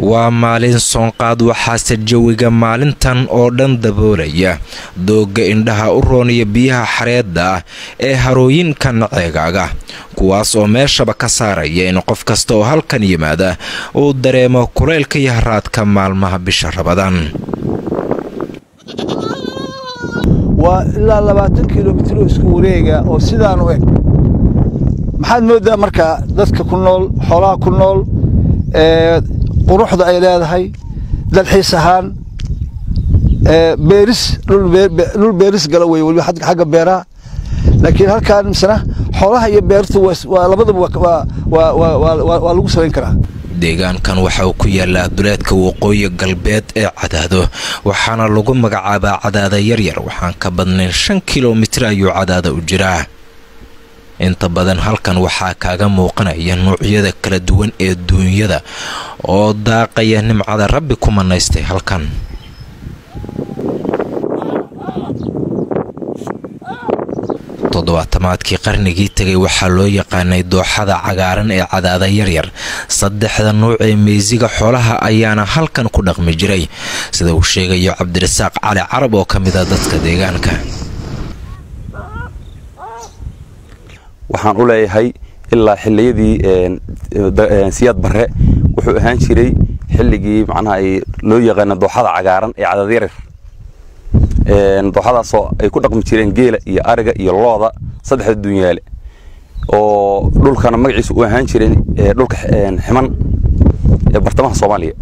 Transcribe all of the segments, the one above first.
waa maalin soonqaad waxaase jawiga maalintan oo dhan daboolaya doogga indhaha u rooniya biyaha xareedda ah ee harooyinkan ceegaaga kuwaas oo meeshaba ka saaraya in qof kasta oo halkan yimaada uu dareemo kulaylka iyo haraadka maalmaha bisha rabadaan waa ilaa labaatan kilomitr oo isku wareega oo sidaan u eg maxaad mooddaa markaa dadka ku nool xoolaha ku nool quruxda ay leedahay dalxiis ahaan beeris dhul beeris gala wey weliba xagga beeraha laakiin halkaan misna xoolaha iyo beertu waa labadaba waa lagu samayn karaa deegaankan waxa uu ku yaalaa duleedka waqooyi galbeed ee cadaado waxaana lagu magacaabaa cadaada yaryar waxaan ka badnayn shan kilomitir ayuu cadaada u jiraa inta badan halkan waxaa kaaga muuqanaya nuucyada kala duwan ee duunyada oo daaqaya nimcada rabbi ku manaystay halkan toddobaatamaadkii qarnigii tegay waxaa loo yaqaanay dooxada cagaaran ee cadaada yaryar saddexda nuuc ee meysiga xoolaha ayaana halkan ku dhaqmi jiray sida uu sheegayo cabdirasaaq cali carab oo ka mid a dadka deegaanka waxaan u leeyahay ilaa xiliyadii siyaad barre wuxuu ahaan jiray xilligii macnaha loo yaqaana dooxada cagaaran ee cadaada yaryar dooxadaasoo ay ku dhaqmi jireen geela iyo ariga iyo looda saddexda dunyaale oo dhulkana magaciisa u ahaan jireen dhulka ximan ee bartamaha soomaaliya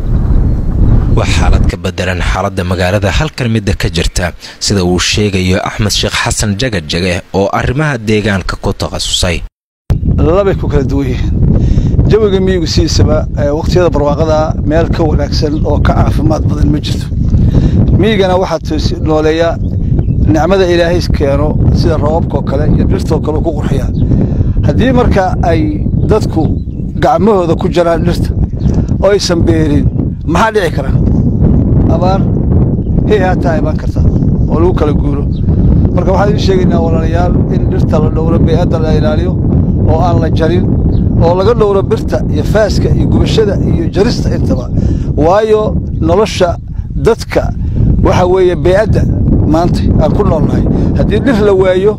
waa xaalad ka bedelan xaaladda magaalada halkan midda ka jirta sida uu sheegayo axmed sheekh xasan jagajage oo arrimaha deegaanka ku takhasusay labay ku kala duwan yihiin jawiga miyigu sidiisaba waqhtiyada barwaaqada meel ka wanaagsan oo ka caafimaad badan ma jirto miyigana waxaa nooleeya nicmada ilaahay keeno sida roobabkaoo kale iyo dhirtoo kale ku qurxiyaa haddii marka ay dadku gacmahooda ku jaraan dhirta oo aysan beerin maxaa dhici kara abaar hey haataa imaan karta oo lagu kala guuro marka waxaan idiin sheegaynaa walaalayaal in dhirta la dhowro bey'adda la ilaaliyo oo aan la jarin oo laga dhowro birta iyo faaska iyo gubashada iyo jarista intaba waayo nolosha dadka waxa weeye bey'adda maanta aan ku noolnahay haddii dhir la waayo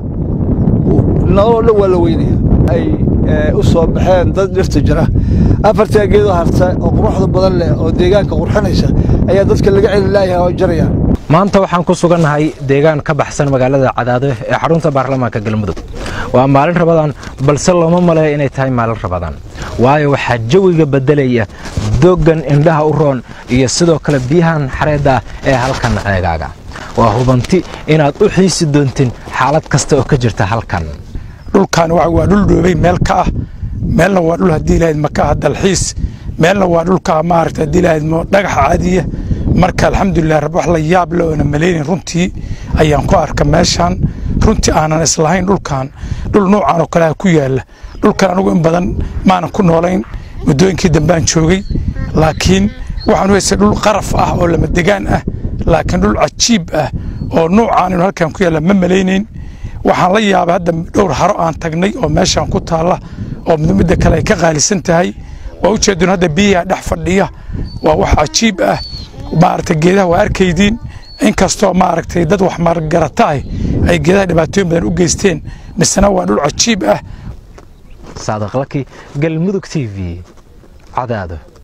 noloo dhan waa la weynaya ay u soo baxeen dad dhirta jira afartaa geedoo harta oo quruxda badan leh oo deegaanka qurxinaysa ayaa dadka laga celi laayahay oo jarayaan maanta waxaan ku sugannahay deegaan ka baxsan magaalada cadaado ee xarunta baarlamaanka galmudug waa maalin rabadaan balse looma maleeyo inay tahay maalin rabadaan waayo waxaa jawiga beddelaya dooggan indhaha u roon iyo sidoo kale biyahan xareedda ah ee halkan ceegaaga waa hubanti inaad u xiisi doontin xaalad kasta oo ka jirta halkan dhulkan waa dhul dhoobay meel ka ah meelna waa dhul haddii lahayd maka ah dalxiis meelna waa dhulka maaragta haddii lahayd dhagax caadiya marka alxamdulilah rab wax la yaab le oona malaynin runtii ayaan ku arka meeshaan runtii aanan islahayn dhulkan dhul nuucan oo kaleha ku yaalla dhulkan anugu in badan maanan ku noolayn muddooyinkii dambaan joogay laakiin waxaan u haystay dhul qaraf ah oo lama degaan ah laakiin dhul cajiib ah oo nuucaan inu halkan ku yaalla ma malaynayn waxaan la yaabay hadda dhowr haro aan tagnay oo meeshaan ku taalla oo midda kale ay ka qaalisan tahay waa ujeedun hadda biyaha dhex fadhiya waa wax cajiib ah maaragtay geedaha waa arkaydiin inkastoo maaragtay dad wax margarata ah ay geedaha dhibaatooyin badan u geysteen misena waa dhul cajiib ah saadiq laki galmudug t v cadaado